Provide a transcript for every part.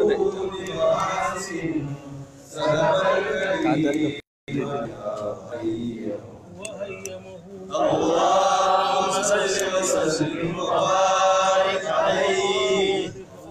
اللهم صل وسلم وبارك عليه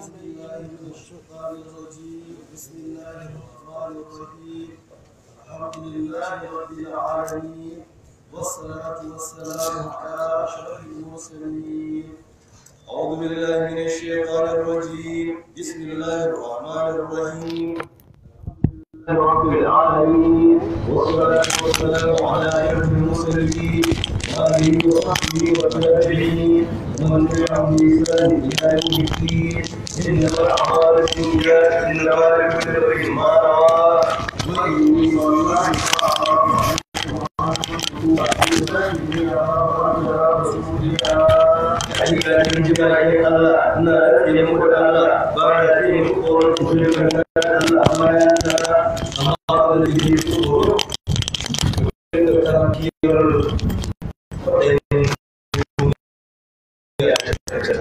بسم الله الرحمن الرحيم الحمد لله رب العالمين والصلاة والسلام على أشرف المرسلين أعوذ بالله من الشيطان الرجيم بسم الله الرحمن الرحيم رب العالمين والصلاة والسلام على أشرف المرسلين وآله وصحبه والتابعين ومن تبعهم بإحسان إلى يوم الدين إنما الأعمال بالنيات إنما لكل امرئ ما نوى وإني والله Hakika cikin jibayen Allah ina rage muku da Allah ba da rage muku tsoron ku shi da Allah amma ya tsara amma ba da rage tsoro da karamciyar kwaɗayin ya tattata.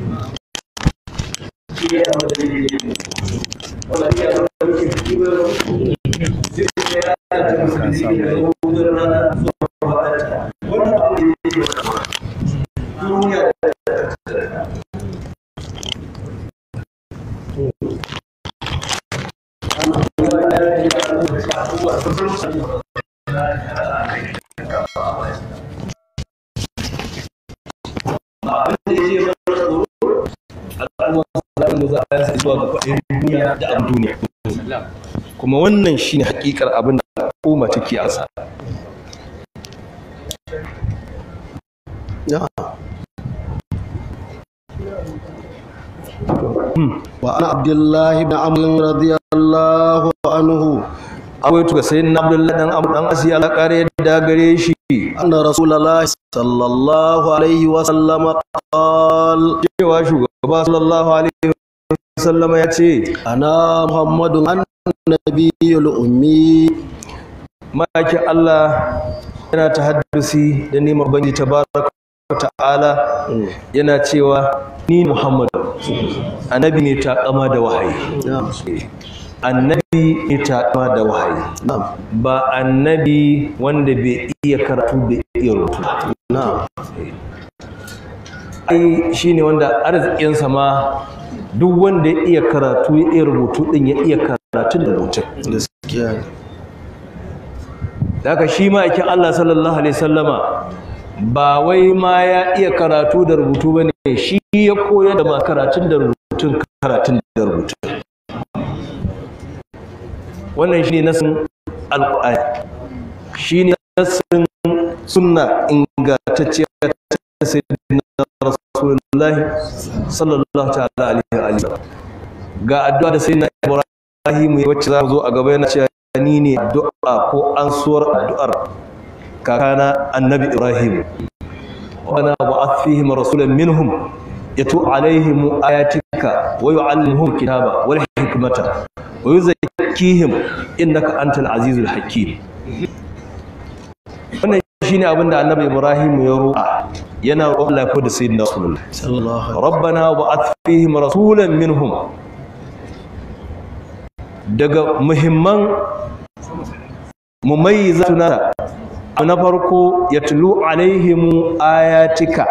Shi ya zama da rage wanda ya zama da rage kiwon zai ya ta musulmi da hudun rana zuwa wadata. Wannan abu ne ya zama duniya kuma wannan shine hakikar abin da al'umma take asa وعن عبد الله بن عمرو رضي الله عنه akwai tuga sayin na abdullahi dan abu dan asiya ala kare da gare shi أن رسول الله صلى الله عليه وسلم قال cewa shugaba sallallahu alaihi wasallama ya ce أنا محمد النبي الأمي maki Allah yana ta haddusi da neman banji tabaraka wa ta'ala yana cewa ni Muhammad annabi ne ta kama da wahayi نعم annabi ne ta kama da wahayi نعم ba annabi wanda bai iya karatu bai iya rubutu نعم ai shine wanda arzikinsa ma duk wanda ya iya karatu ya iya rubutu din ya iya karatun da rubutun gaskiya ne da haka shi ma'aikin Allah sallallahu alaihi sallama ba wai ma ya iya karatu da rubutu ba ne shi ya koyar da ma karatun da rubutun karatun da rubutun wannan shi ne nasin alƙur'ani shi ne nasin sunna ingantacciya ta sayyidina rasulullahi sallallahu ta'ala alaihi wa alihi ga addu'a da sayyidina ibrahim ya wacce za mu zo a gaba yana cewa ni ne addu'a ko ansuwar addu'ar kakana annabi ibrahim wana ba'ath fihim rasulan minhum yatu alaihim ayatika wa yu'allimuhum kitaba wal hikmata wa yuzakkihim innaka antal azizul hakim wannan shine abin da annabi ibrahim ya roƙa yana roƙon Allah ko da sayyidina rasulullah sallallahu alaihi rabbana ba'ath fihim rasulan minhum daga muhimman mumayyizatuna abu na farko ya tulu alaihimu ayatika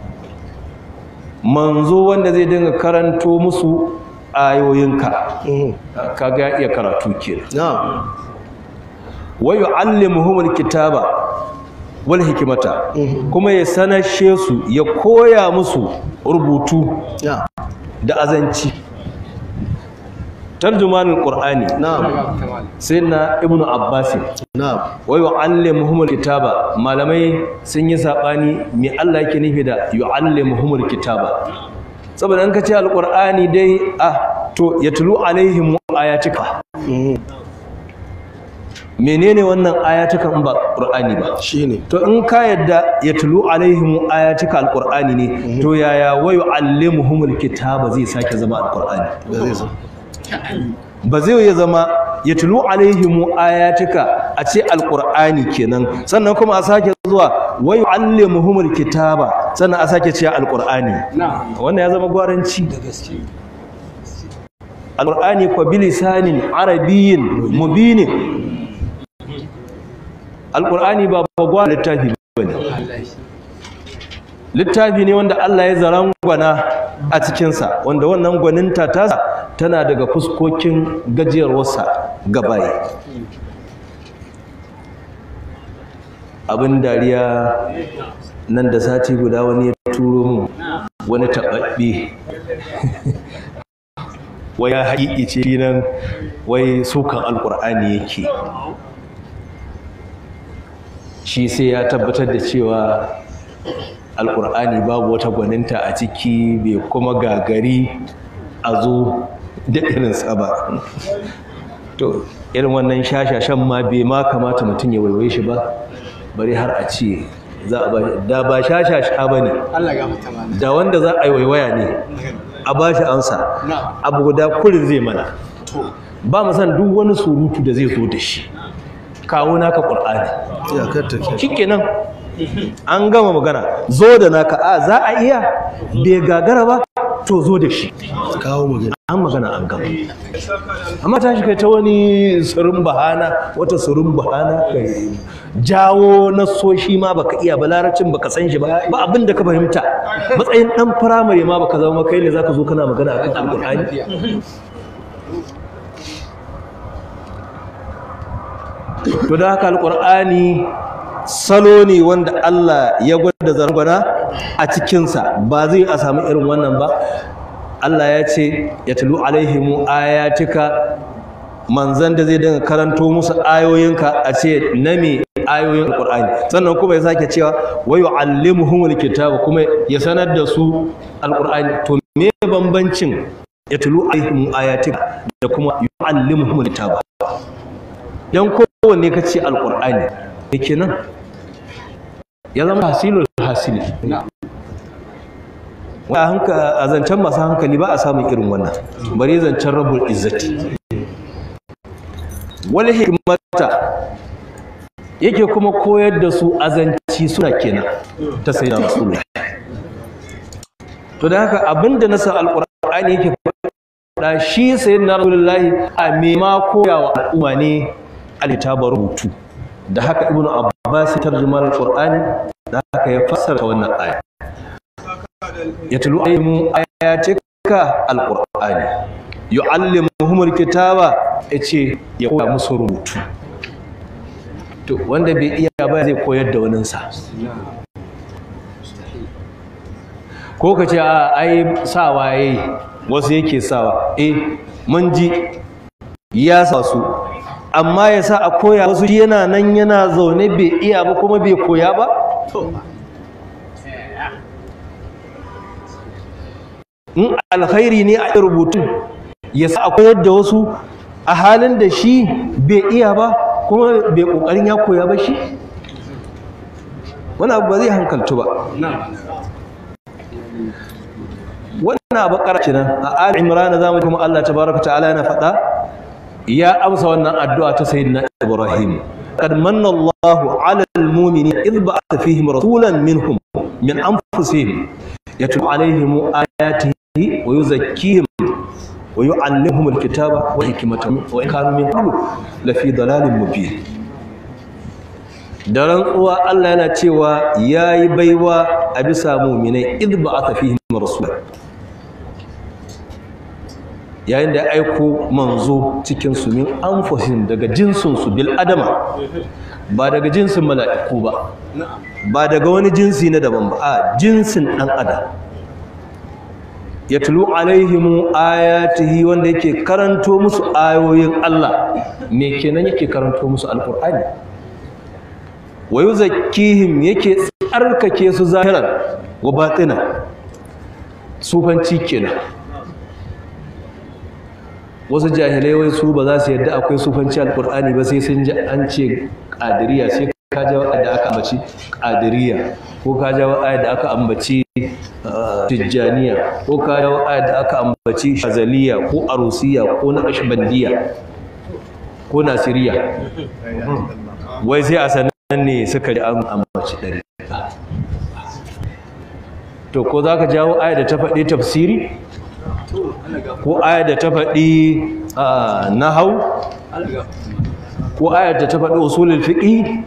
manzo wanda zai dinga karanto musu ayoyinka Mhm. kaga ya iya karatu kenan na'am wa yu'allimuhumul kitaba wal hikmata kuma ya sanashe su ya koya musu rubutu na'am da azanci tarjumanin qur'ani na'am sai na ibnu abbas na'am wa yu'allimuhumul kitaba malamai sun yi sabani me Allah yake nufi da yu'allimuhumul kitaba saboda an kace alqur'ani dai ah to yatlu alaihim ayatika Mhm. menene wannan ayatuka in ba qur'ani ba shine to in ka yadda yatlu alaihim ayatika alqur'ani ne to yaya wa yu'allimuhumul kitaba zai sake zama alqur'ani da zai zo ba zai ya zama ya tulu alaihimu ayatika a ce alqur'ani kenan sannan kuma a sake zuwa wa yu'allimuhumul kitaba sannan a sake ce alqur'ani wannan ya zama gwaranci alqur'ani ko bilisanin arabiyyin mubinin alqur'ani ba bagwa littafi bane littafi ne wanda Allah ya zarangwana a cikinsa wanda wannan gwaninta tasa tana daga fuskokin gajiyarwarsa gabaye abin dariya nan da sati guda wani ya turo mu wani taɓaɓɓe wai ya haƙiƙi ce nan wai sukan alƙur'ani yake shi sai ya tabbatar da cewa alƙur'ani babu wata gwaninta a ciki bai kuma gagari a zo da irinsa ba to irin wannan shashashan ma bai ma kamata mutum ya waiwaye shi ba bari har a ce za a ba da ba shashasha ba ne da wanda za a yi waiwaya ne a ba shi ansa abu guda kurin zai mana ba mu san duk wani surutu da zai zo da shi kawo naka ƙur'ani iyakar ta ke shikenan an gama magana zo da naka a za a iya bai gagara ba to zo da shi kawo magana an magana an gama amma ta shi kai ta wani surun bahana wata surun bahana kai jawo nasoshi ma baka iya ba larabcin baka san shi ba ba abin da ka fahimta matsayin dan firamare ma baka zama kai ne zaka zo kana magana akan alqur'ani to da haka alqur'ani salo ne wanda Allah ya gwada zargwana a cikinsa ba zai a samu irin wannan ba Allah ya ce ya tulu alaihimu ayatika manzan da zai dinga karanto musu ayoyinka a ce na me ayoyin alqur'ani sannan kuma ya sake cewa wa yu'allimuhumul kitaba kuma ya sanar da su alqur'ani to me bambancin ya tulu alaihimu ayatika da kuma yu'allimuhumul kitaba dan kowanne kace alqur'ani me kenan ya zama hasilul hasili wa hanka a zancen masu hankali ba a samun irin wannan bari zancen rabbul izzati wal hikmata yake kuma koyar da su azanci suna kenan ta sayyidina rasulullah to da haka abinda na san alqur'ani yake faɗa shi sayyidina rasulullahi a me ma koyawa al'umma ne alitabar rubutu da haka ibnu abbas tarjuma alqur'ani da haka ya fassara wannan aya yatlu alayhim ayatika alqur'ani yuallimuhum alkitaba yace ya koya musu rubutu to wanda bai iya ba zai koyar da wani sa ko ka ce a ai sawa yayi wasu yake sawa eh mun ji ya sa su amma ya sa a koya wasu yana nan yana zaune bai iya ba kuma bai koya ba in alkhairi ne a rubutu ya sa a koyar da wasu a halin da shi bai iya ba kuma bai kokarin ya koya ba shi wani abu ba zai hankaltu ba wannan abu kenan a ali imran zamu kuma Allah tabaraka ta'ala yana faɗa ya amsa wannan addu'a ta sayyidina ibrahim qad manna Allahu 'ala al-mu'minina idh ba'atha fihim rasulan minhum min anfusihim yatlu 'alayhim ayatihi wa yuzakkihim wa yu'allimuhum al-kitaba wal hikmata wa in kanu min qablu la fi dalalin mubin da rantsuwa Allah yana cewa yayi baiwa a bisa mu'minai idh ba'atha fihim rasulan yayin da ya aiko manzo cikin su min anfusihim daga jinsin su bil adama ba daga jinsin mala'iku ba ba daga wani jinsi na daban ba a jinsin dan adam yatlu alaihim ayatihi wanda yake karanto musu ayoyin Allah me kenan yake karanto musu alqur'ani wa yuzakkihim yake tsarkake su zahiran wa batinan sufanci kenan wasu jahilai wai su ba za su yadda akwai sufanci alkur'ani ba sai sun ji an ce ƙadiriya sai ka ja da aka ambaci ƙadiriya ko ka ja da aka ambaci tijjaniya ko ka ja da aka ambaci shazaliya ko arusiya ko naqshbandiya ko nasiriya wai sai a sanan ne suka ji an ambaci ɗari to ko za ka jawo aya da ta faɗi tafsiri ko ayar da ta faɗi nahau ko ayar da ta faɗi usulul fiqi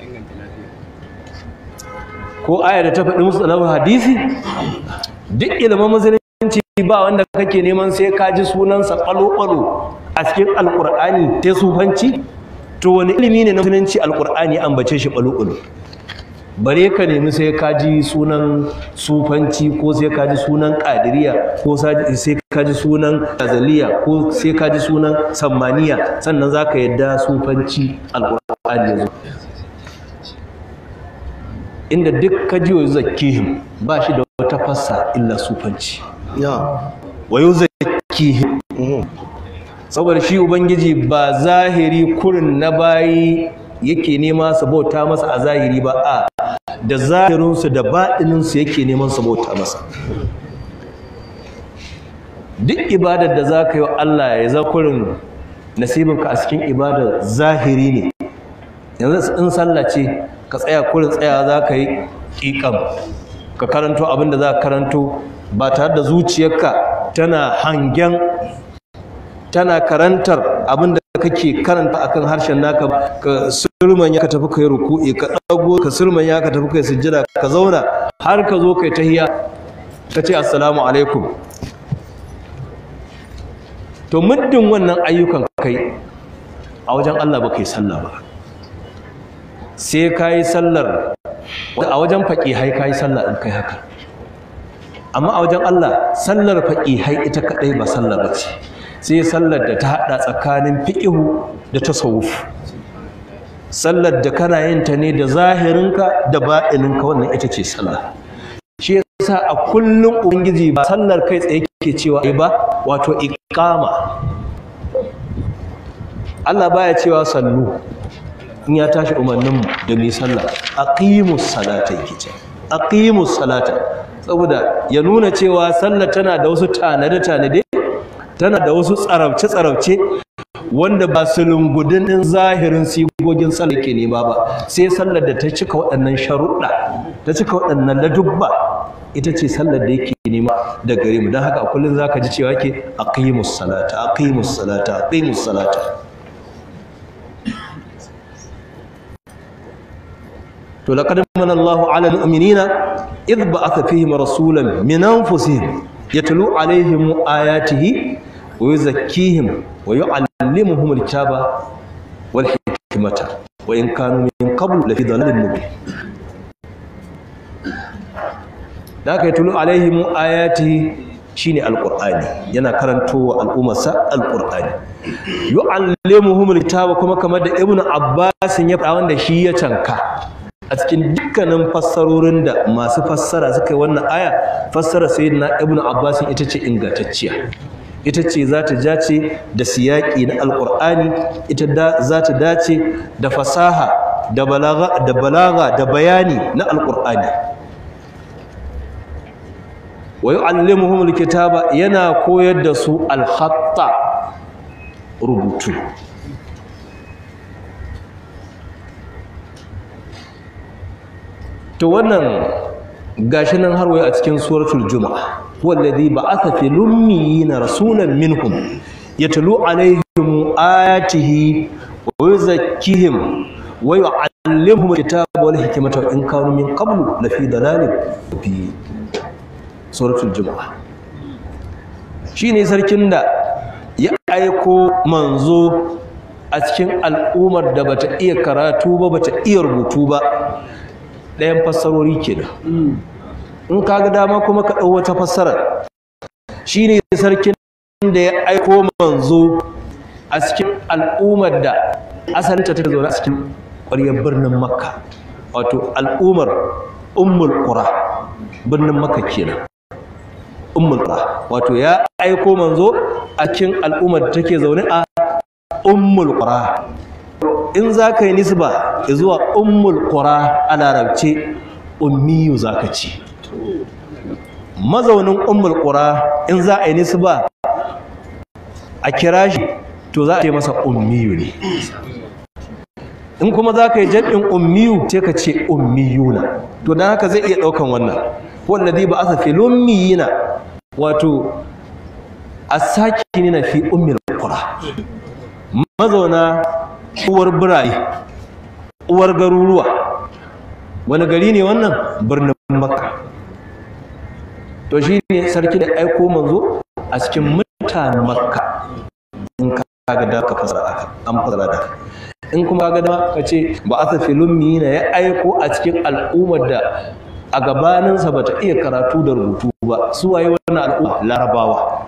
ko ayar da ta faɗi musallahu hadisi duk ilimin musulunci ba wanda kake neman sai ka ji sunansa ƙwalo-ƙwalo a cikin alƙur'ani ta sufanci to wani ilimi ne na musulunci alƙur'ani an bace shi ƙwalo-ƙwalo bare ka nemi sai ka ji sunan sufanci ko sai ka ji sunan ƙadiriya ko sai ka ji sunan azaliya ko sai ka ji sunan sammaniya sannan za ka yadda sufanci alƙur'ani ya zo inda duk ka ji wa zakihim ba shi da wata fassa illa sufanci wa yau zakihim saboda shi ubangiji ba zahiri kurin na bayi yake nema su bauta masa a zahiri ba a da zahirinsu da baɗininsu yake neman su bauta masa duk ibadar da za ka yi wa Allah ya za kurin nasibinka a cikin ibadar zahiri ne yanzu in sallah ce ka tsaya kurin tsaya za ka yi ƙiƙam ka karanto abin da za ka karanto ba tare da zuciyarka tana hangen tana karantar abin da kake karanta akan harshen naka ka surman ya ka tafi kai ruku'i ka dago ka surman ya ka tafi kai sujjada ka zauna har ka zo kai tahiya ka ce assalamu alaikum to muddin wannan ayyukan kai a wajen Allah ba kai sallah ba sai ka yi sallar a wajen faƙihai ka yi sallah in kai haka amma a wajen Allah sallar faƙihai ita kaɗai ba sallar ba ce sai sallar da ta haɗa tsakanin fiƙihu da tasawuf sallar da kana yin ta ne da zahirinka da ba'ininka wannan ita ce sallah shi yasa a kullum ubangiji ba sallar kai tsaye ke cewa ai ba wato iqama Allah baya cewa sallu in ya tashi umarnin da mai sallah aqimus salata yake ce aqimus salata saboda ya nuna cewa sallah tana da wasu tanade tanade tana da wasu tsarabce tsarabce wanda ba su lungudin din zahirin sigogin sallah ke nema ba sai sallar da ta cika waɗannan sharuɗa ta cika waɗannan ladubba ita ce sallar da yake nema da gare mu don haka a kullum zaka ji cewa ke aqimus salata aqimus salata aqimus salata to laqad manna Allahu 'ala al-mu'minina idh ba'atha fihim rasulan min anfusihim yatlu 'alayhim ayatihi wa yuzakkihim wa yu'allimuhum al-kitaba wal hikmata wa in kanu min qabl lafi dhalalin mubin da aka yatlu 'alayhim ayatihi shine alqur'ani yana karantowa al'ummarsa alqur'ani yu'allimuhum al-kitaba kuma kamar da ibnu abbas ya faɗa wanda shi ya canka a cikin dukkanin fassarorin da masu fassara suka yi wannan aya fassara sayyidina ibnu abbas ita ce ingantacciya ita ce za ta dace da siyaki na alqur'ani ita da za ta dace da fasaha da balaga da balaga da bayani na alqur'ani wa yu'allimuhum alkitaba yana koyar da su alkhatta rubutu to wannan gashi nan har a cikin suratul juma'a wallazi ba'atha fil ummiyina rasulan minhum yatlu alaihim ayatihi wa yuzakkihim wa yu'allimuhum alkitaba wal hikmata wa in kanu min qablu lafi dalalin fi suratul juma'a shine sarkin da ya aiko manzo a cikin al'ummar da bata iya karatu ba bata iya rubutu ba ɗayan fassarori kenan in ka ga dama kuma ka ɗau wata fassara shine sarkin da ya aiko manzo a cikin al'ummar da asalinta take zaune a cikin ƙwaryar birnin makka wato al'ummar ummul qura birnin makka kenan ummul qura wato ya aiko manzo a cikin al'ummar da take zaune a ummul qura in za ka yi nisba zuwa ummul qura a larabce ummiyu za ka ci mazaunin ummul qura in za a yi nisba a kira shi to za a ce masa ummiyu ne in kuma za ka yi jaɗin ummiyu sai ka ce ummiyuna to don haka zai iya ɗaukan wannan wallazi ba asa fil ummiyina wato as-sakinina fi ummil qura mazauna uwar birane uwar garuruwa wani gari ne wannan birnin makka to shi ne sarki da aiko manzo a cikin mutanen makka in ka ga da ka fasara aka an fasara da in kuma ga da ka ce ba asa filummi na ya aiko a cikin al'ummar da a gabaninsa ba ta iya karatu da rubutu ba su waye wannan al'umma larabawa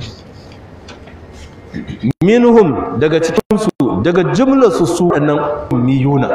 minhum daga cikinsu daga jimlarsu su nan miyuna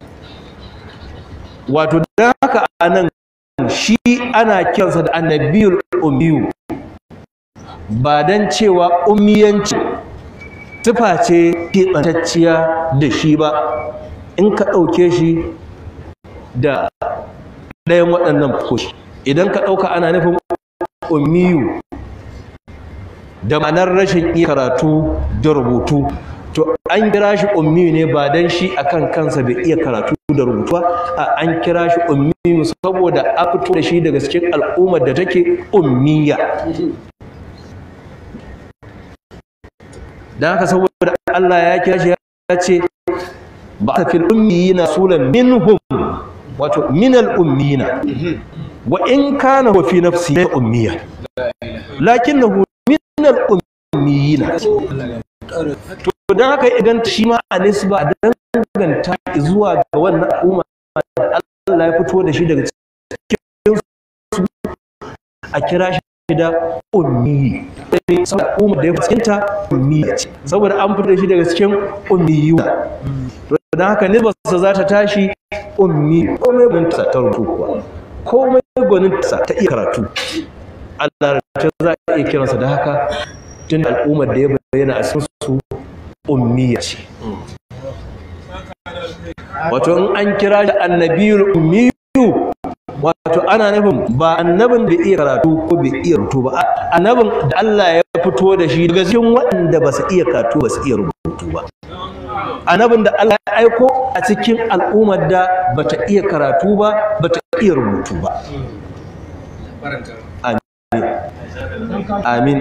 wato da haka anan shi ana kiransa da annabiyul ummiyu ba dan cewa ummiyanci tufa ce keɓantacciya da shi ba in ka ɗauke shi da ɗayan waɗannan fuskoki idan ka ɗauka ana nufin ummiyu da ma'anar rashin iya karatu da rubutu to an kira shi ummi ne ba dan shi akan kansa bai iya karatu da rubutu ba a an kira shi ummi saboda a fito da shi daga cikin al'ummar da take ummiya dan haka saboda Allah ya kira shi ya ce ba ta fil ummiyina sulan minhum wato minal ummiyina wa in kana wa fi nafsi ummiya lakinnahu minal ummiyina to don haka idan shi ma a nisba danganta zuwa ga wannan al'umma da Allah ya fito da shi daga cikin su a kira shi da ummi saboda al'umma da ya fuskinta ummi ce saboda an fito da shi daga cikin ummiyu to don haka nisbarsa za ta tashi ummi komai gwaninta ta rubutu kuwa komai gwaninta ta iya karatu Allah za a iya kiransa da haka tun al'ummar da ya bayyana a cikin su ummiya ce wato in an kira shi annabiyul ummiyu wato ana nufin ba annabin da iya karatu ko bai iya rubutu ba annabin da Allah ya fito da shi daga cikin waɗanda ba su iya karatu ba su iya rubutu ba annabin da Allah ya aiko a cikin al'ummar da ba ta iya karatu ba ba ta iya rubutu ba amin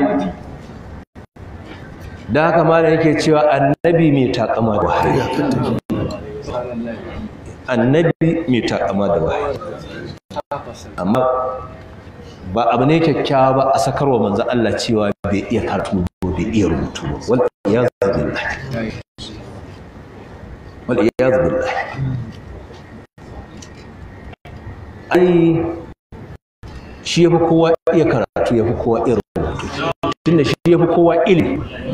da haka malam yake cewa annabi mai takama da wahayi annabi mai takama da wahayi amma ba abu ne kyakkyawa ba a sakarwa manzo Allah cewa bai iya karatu ba bai iya rubutu ba wal iyaz billah wal iyaz billah ai shi yafi kowa iya karatu yafi kowa iya rubutu tunda shi yafi kowa ilimi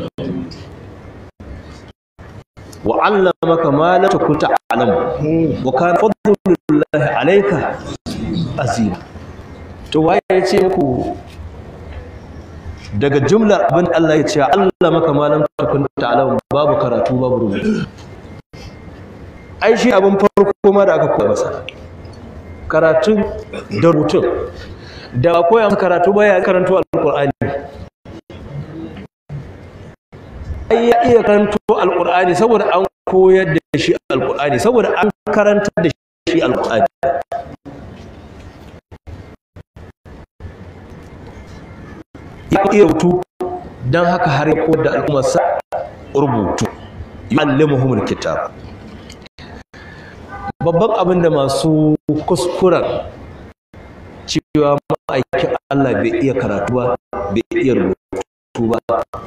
وعلمك ما لم تكن تعلم وكان فضل الله عليك عظيما to waye ya ce muku daga jumlar abin Allah ya ce Allah maka malam takun ta'lam babu karatu babu rubutu ai shi abin farko ma da aka koya masa karatun da rubutun da ba koya masa karatu ba ya karanto alqur'ani ai ya iya karanto alqur'ani saboda an koyar da shi alqur'ani saboda an karantar da shi alqur'ani ya iya rubutu don haka har ya koyar da al'ummarsa rubutu yu'allimuhumul kitab babban abin da masu kuskuren cewa ma'aikin Allah bai iya karatu ba bai iya rubutu ba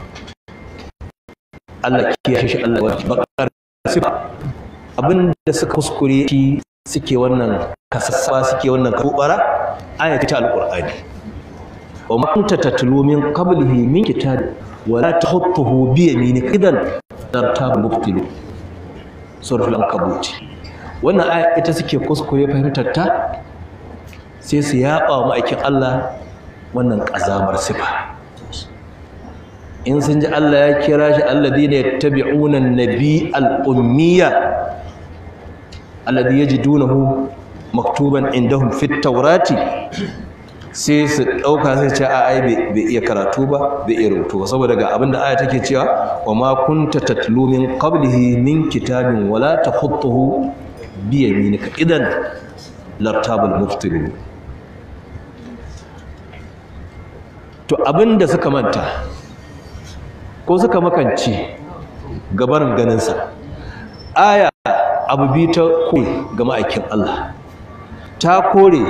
Allah kiyaye shi Allah wa bakar sifa abin da suka kuskure shi suke wannan kasassa suke wannan kubara ayati ta alqur'ani wa ma kunta tatlu min qablihi min kitab wa la tahutuhu bi yaminika idan dartab mubtilu suratul ankabut wannan aya ita suke kuskure fahimtar ta sai su yaba ma'aikin Allah wannan kazamar sifa in sun ji Allah ya kira shi alladhina yattabi'una an-nabi al-ummiya alladhi yajidunahu maktuban indahum fit tawrati sai su dauka sai ce a ai bai iya karatu ba bai iya rubutu ba saboda ga abinda aya take cewa wa ma kunta tatlu min qablihi min kitabin wala takhutuhu bi yaminika idan lartabul muftirun to abinda suka manta ko suka makance gabarin ganinsa aya abu biyu ta kore ga ma'aikin Allah ta kore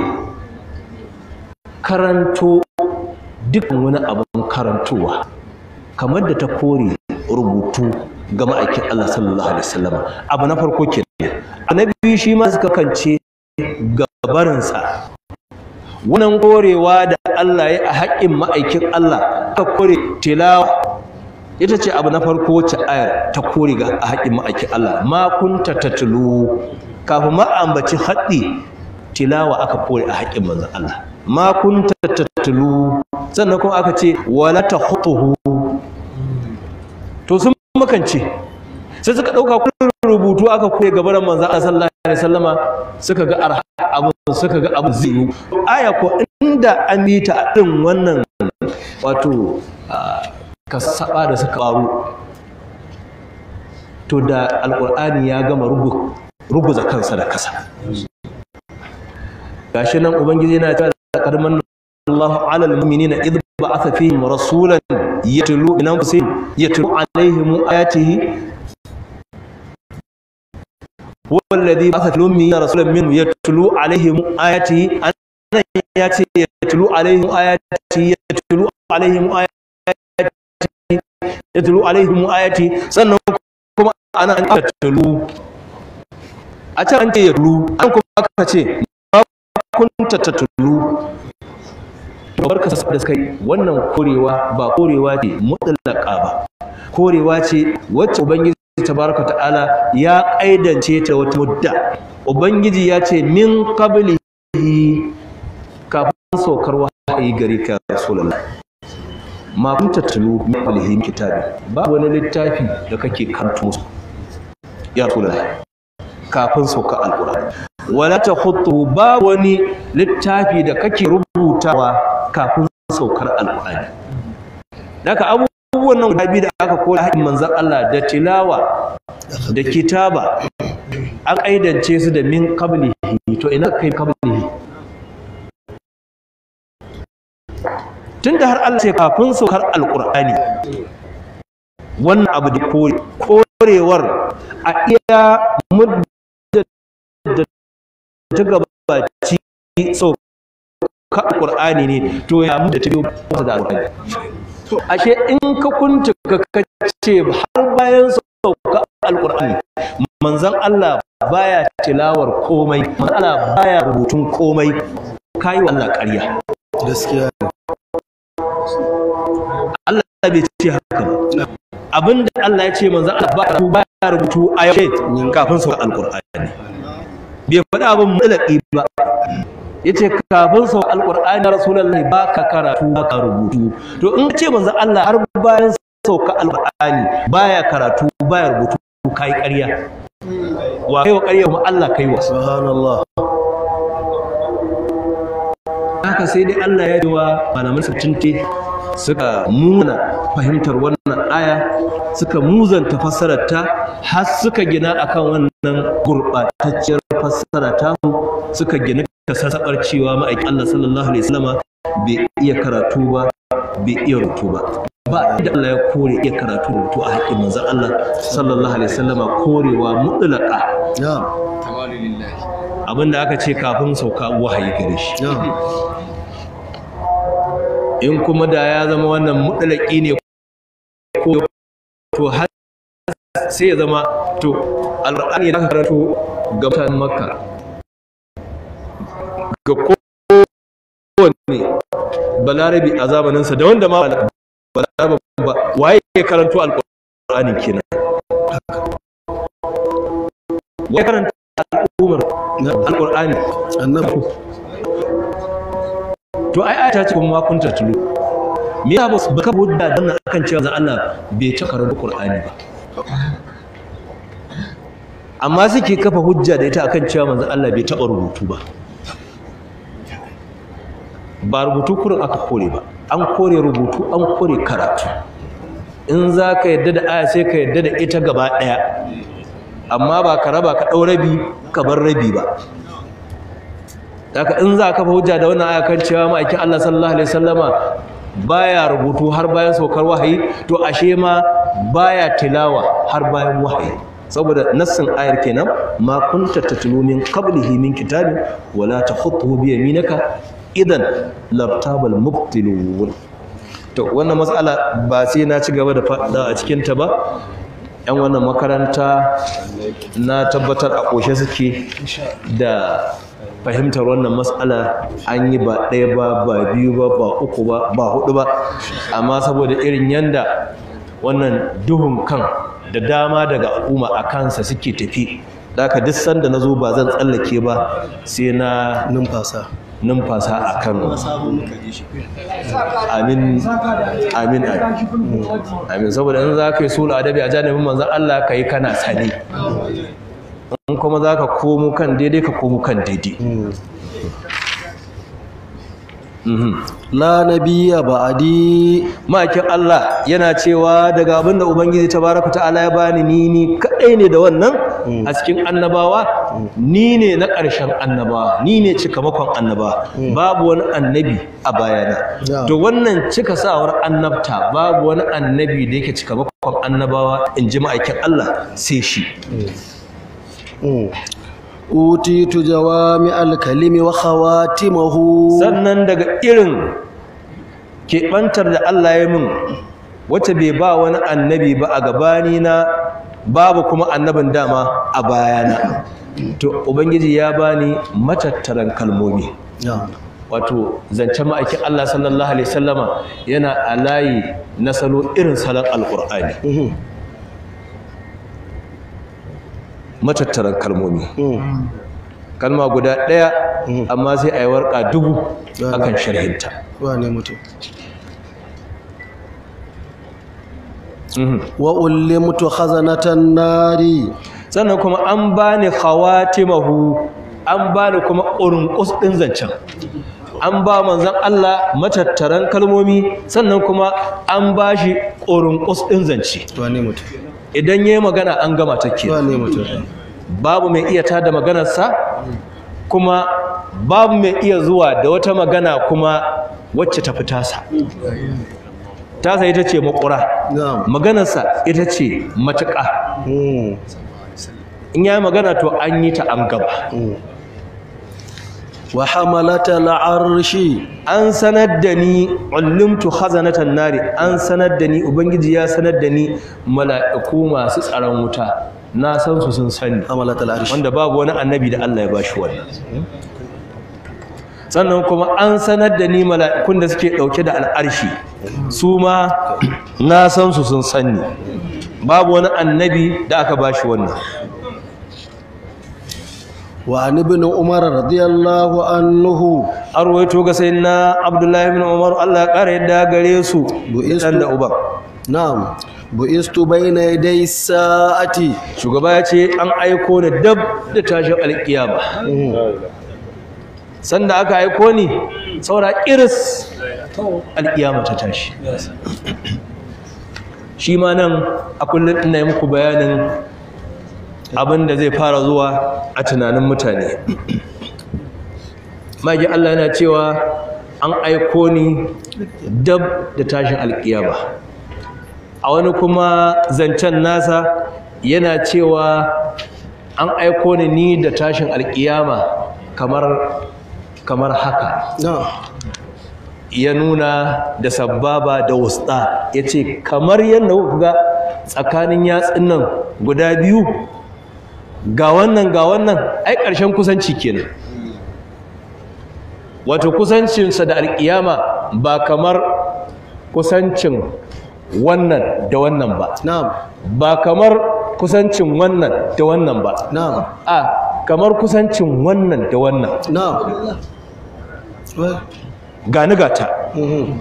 karanto dukkan wani abin karantowa kamar da ta kore rubutu ga ma'aikin Allah sallallahu alaihi wasallam abu na farko kenan annabi shi ma suka kance gabarinsa wannan korewa da Allah ya a haƙƙin ma'aikin Allah aka kore tilawa ita ce abu na farko wacce ayar ta kore ga a haƙƙin ma'aikin Allah ma kunta tatlu kafin ma ambaci haɗi tilawa aka kore a haƙƙin manzon Allah ma kunta tatlu sannan kuma aka ce wala tahutuhu to sun makance sai suka ɗauka kullum rubutu aka koya gabaran manzo Allah sallallahu alaihi wasallama suka ga arha abun suka ga abun zai yi aya ko inda an yi ta din wannan wato kasaba da suka faru to da alqur'ani ya gama rubu ruguza kansa da kasa gashi nan ubangiji yana cewa karman الله على المؤمنين إذ بعث فيهم رسولا يتلو من أنفسهم يتلو عليهم آياته هو الذي بعث في الأميين رسولا منهم يتلو عليهم آياته أنا ياتي يتلو عليهم آياته يتلو عليهم آياته يتلو عليهم آياته sannan kuma ana an tatlu a can an ce yatlu an kuma aka ce ma kunta tatlu barka da suka yi wannan korewa ba korewa ce mutlaka ba korewa ce wacce ubangiji tabaraka ta'ala ya kaidance ta wata mudda ubangiji ya ce min qablihi kafin saukar wahayi gare ka rasulullah ma kunta tulu min qablihi kitabi ba wani littafi da kake karanto musu ya rasulullah kafin saukar alqur'ani wala takhutu ba wani littafi da kake rubutawa kafin saukar alƙur'ani daga abubuwan nan guda biyu da aka koya haƙin manzan Allah da tilawa da kitaba an ƙaidance su da min qablihi to ina kai qablihi tunda har Allah sai kafin saukar alƙur'ani wannan abu da kore korewar a iya mudda da ta gabaci saukar ka alqur'ani ne to ya mu da tabiyo masa da alqur'ani ashe in ka kunta ka kace har bayan sauka alqur'ani manzon Allah baya tilawar komai manzon Allah baya rubutun komai kai wa Allah ƙarya gaskiya Allah bai ce haka ba abinda Allah ya ce manzon Allah baya rubutu a yau kafin sauka alqur'ani bai faɗi abin mutlaqi ba yace kafin sau alqur'ani rasulullahi baka karatu baka rubutu to in ce manzon Allah har bayan sauka alqur'ani baya karatu baya rubutu kai ƙarya wa kai wa ƙarya kuma Allah kai wa subhanallah haka sai dai Allah ya ji wa malaman sabtinti suka muna fahimtar wannan aya suka muzanta fassarar ta har suka gina akan wannan gurɓatacciyar fassara ta suka gina ta sassaɓar cewa ma'aikin Allah sallallahu alaihi wasallama bai iya karatu ba bai iya rubutu ba ba inda Allah ya kore iya karatu da rubutu a haƙƙin manzon Allah sallallahu alaihi wasallama korewa mutlaqa na'am abinda aka ce kafin sauka wahayi gare shi na'am in kuma da ya zama wannan mutlaki ne ko to har sai ya zama to alqur'ani da aka karanto ga mutanen makka ga kowanne balarabi a zamaninsa da wanda ma balarabi ba waye ya karanto alqur'ani kenan waye karanta al'ummar alqur'ani annabi to ai ayata ce kuma kun tulu me ya basu baka hujja dan akan cewa zan Allah bai ta karanta Qur'ani ba amma suke kafa hujja da ita akan cewa manzon Allah bai taɓa rubutu ba ba rubutu kurin aka kore ba an kore rubutu an kore karatu in za ka yadda da aya sai ka yadda da ita gaba ɗaya amma ba ka raba ka ɗau rabi ka bar rabi ba haka in za ka fa hujja da wannan aya kan cewa ma'aikin Allah sallallahu alaihi wasallama baya rubutu har bayan saukar wahayi to ashe ma baya tilawa har bayan wahayi saboda nassin ayar kenan ma kunta tatlu min qablihi min kitabin wala takhutuhu bi yaminaka idan lartabal mubtilun to wannan matsala ba sai na ci gaba da faɗa a cikin ta ba yan wannan makaranta na tabbatar a ƙoshe suke da fahimtar wannan matsala an yi ba ɗaya ba ba biyu ba ba uku ba ba hudu ba amma saboda irin yanda wannan duhun kan da dama daga al'umma a kansa suke tafi da haka duk sanda na zo ba zan tsallake ba sai na numfasa numfasa a kan amin amin amin saboda in za ka yi sulu adabi a janibin manzan Allah ka yi kana sani in kuma za ka komo kan daidai ka komo kan daidai la nabiyya ba'di ma'aikin Allah yana cewa daga abin da Ubangiji tabaraka ta'ala ya bani ni ni kadai ne da wannan a cikin annabawa ni ne na ƙarshen annabawa ni ne cikamakon annabawa babu wani annabi a bayana Yeah. to wannan cika sawar annabta babu wani annabi da yake cikamakon annabawa in ji ma'aikin Allah sai shi utitu jawami alkalimi wa khawatimahu sannan daga irin keɓantar da Allah ya min wacce bai ba wani annabi ba a gabani na babu kuma annabin dama a bayana to ubangiji ya bani matattaran kalmomi na'am wato zancen ma'aikin Allah sallallahu alaihi wasallama yana a layi na salo irin salon alkur'ani Mhm. matattaran kalmomi kalma guda ɗaya amma sai a yi warƙa dubu akan sharhinta wane mutum Mhm. wa ullimtu khazanatan nari sannan kuma an bani khawatimahu an bani kuma urunqus din zancen an ba manzon Allah matattaran kalmomi sannan kuma an bashi urunqus din zance wane mutum idan yayi magana an gama take wane mutum babu mai iya tada maganarsa kuma babu mai iya zuwa da wata magana kuma wacce ta fi tasa tasa ita ce makura na'am maganarsa ita ce matuƙa Mm. in yayi magana to an yi ta an gaba wa hamalata al'arshi an sanar da ni ullimtu khazanatan nari an sanar da ni ubangiji ya sanar da ni mala'iku masu tsaron wuta na san su sun sani hamalata al'arshi wanda babu wani annabi da Allah ya bashi wannan sannan kuma an sanar da ni mala'ikun da suke dauke da al'arshi su ma na san su sun sani babu wani annabi da aka bashi wannan wa an ibn umar radiyallahu anhu an rawaito ga sayyidina abdullahi ibn umar Allah ya kara yadda gare su Bu'istu- dan da uban na'am bu'istu bayna yaday sa'ati shugaba ya ce an aiko ni dab da tashin alkiyama sanda aka aiko ni saura iris alkiyama ta tashi shi ma nan a kullum ina yi muku bayanin abin da zai fara zuwa a tunanin mutane magi Allah yana cewa an aiko ni dab da tashin alkiyama a wani kuma zancen nasa yana cewa an aiko ni ni da tashin alkiyama kamar kamar haka na'am ya nuna da sababa da wusta ya ce kamar yadda kuka ga tsakanin yatsun nan guda biyu ga wannan ga wannan ai ƙarshen kusanci kenan wato kusancinsa da alƙiyama ba kamar kusancin wannan da wannan ba na'am ba kamar kusancin wannan da wannan ba na'am a kamar kusancin wannan da wannan na'am wai gani gata mhm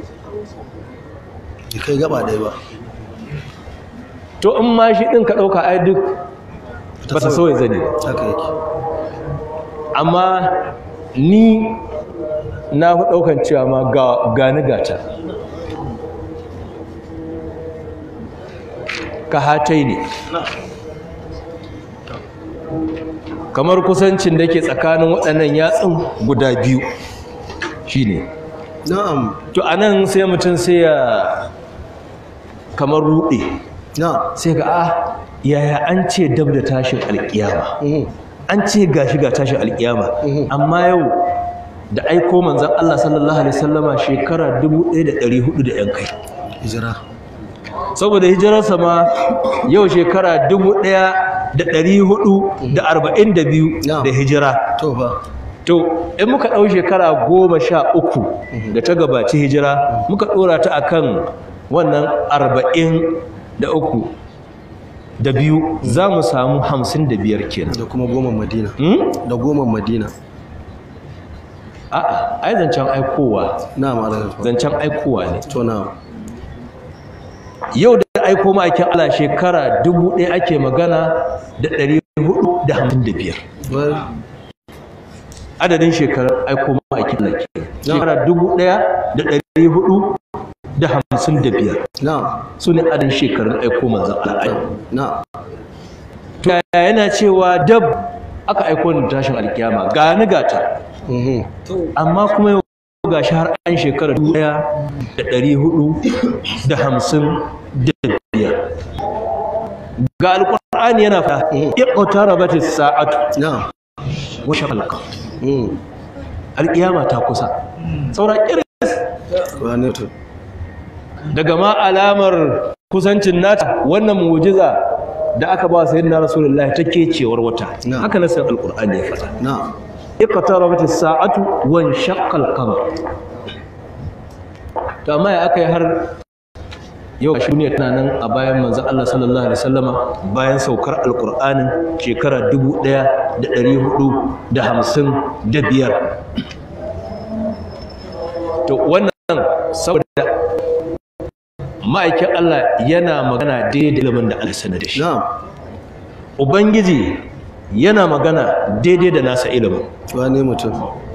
Bai kai gaba ɗaya ba to in ma shi ɗin ka ɗauka ai duk ba ta sauya zane ba haka yake amma ni na fi ɗaukan cewa ma ga gani gata ka hatai ne kamar kusancin da ke tsakanin waɗannan yatsun guda biyu shine na'am to anan sai mutum sai ya kamar ruɗe na'am sai ga a yaya an ce dab da tashin alkiyama mhm, an ce gashi ga tashin alkiyama amma yau da aiko manzon Allah sallallahu alaihi wasallama shekara 1400 da yan kai hijira saboda hijirarsa ma yau shekara 1442 Na'am. da hijira to fa to in muka ɗau shekara goma sha uku da ta gabaci hijira muka ɗora ta akan wannan arba'in da uku da biyu za mu samu hamsin da biyar kenan da kuma goma madina Hmm? da goma madina a'a ai zancen aikowa na'am alaikum zancen aikowa ne to na'am yau da aiko ma'aikin Allah shekara dubu ɗaya ake magana da ɗari hudu da hamsin da biyar wai adadin shekarar aiko ma'aikin Allah ke shekara dubu ɗaya da ɗari hudu da hamsin da biyar na'am su ne adadin shekarun aiko manzan Allah na'am to yaya yana cewa dab aka aiko ni tashin alkiyama ga ni gata mhm, amma kuma yau ga shi har an shekara dubu ɗaya da ɗari hudu da hamsin da biyar ga alƙur'ani yana fa iqtarabatis sa'atu na'am wa shaqqa mhm, alkiyama ta kusa saura kiris wane to daga ma alamar kusancin nata wannan mu'jiza da aka ba sayyidina rasulullahi take cewar wata Na'am. haka nasan alqur'ani ya faɗa na'am iqtarabat as-sa'atu wa inshaqqa al-qamar to amma ya aka yi har yau shi ne tana nan a bayan manzon Allah sallallahu alaihi wasallama bayan saukar alqur'anin shekara 1455 to wannan saboda ma'aikin Allah yana magana daidai da ilimin da Allah sanar da shi na'am ubangiji yana magana daidai da nasa ilimin wane mutum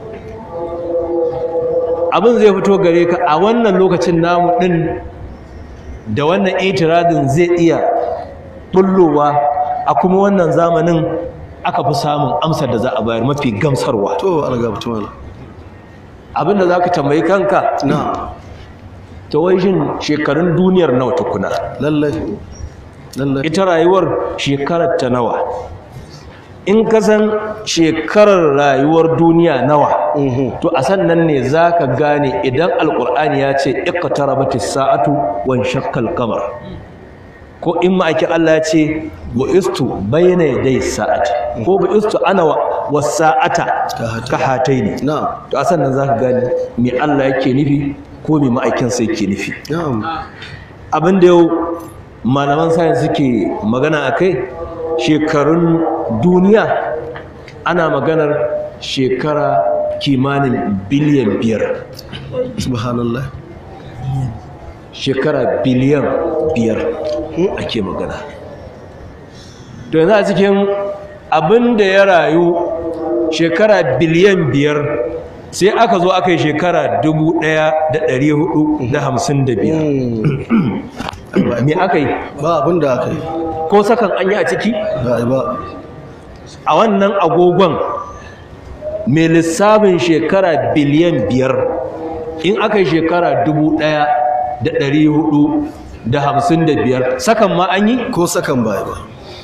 abin zai fito gare ka a wannan lokacin namu din da wannan itiradin zai iya bullowa a kuma wannan zamanin aka fi samun amsar da za a bayar mafi gamsarwa to algabtu mala abin da za ka tambayi kanka na'am ta wai shin shekarun duniyar nawa tukuna lallai lallai ita rayuwar shekarar ta nawa in ka san shekarar rayuwar duniya nawa mhm, to a sannan ne za ka gane idan alkur'ani ya ce iqtarabatis sa'atu wan shakkal qamar ko in ma'aikin Allah ya ce wa istu bayna yaday sa'ati ko ba istu ana wa was sa'ata ka hataini na'am to a sannan za ka gane me Allah yake nufi ko me ma'aikin sa yake nufi na'am abin da yau malaman sayan suke magana a kai shekarun duniya ana maganar shekara kimanin biliyan biyar subhanallah shekara biliyan biyar ake magana to yanzu a cikin abin da ya rayu shekara biliyan biyar sai aka zo aka yi shekara dubu ɗaya da ɗari hudu da hamsin da biyar me aka yi ba abin da aka yi ko sakan an yi a ciki ba a yi ba a wannan agogon mai lissafin shekara biliyan biyar in aka yi shekara dubu ɗaya da ɗari hudu da hamsin da biyar sakan ma an yi ko sakan ba a yi ba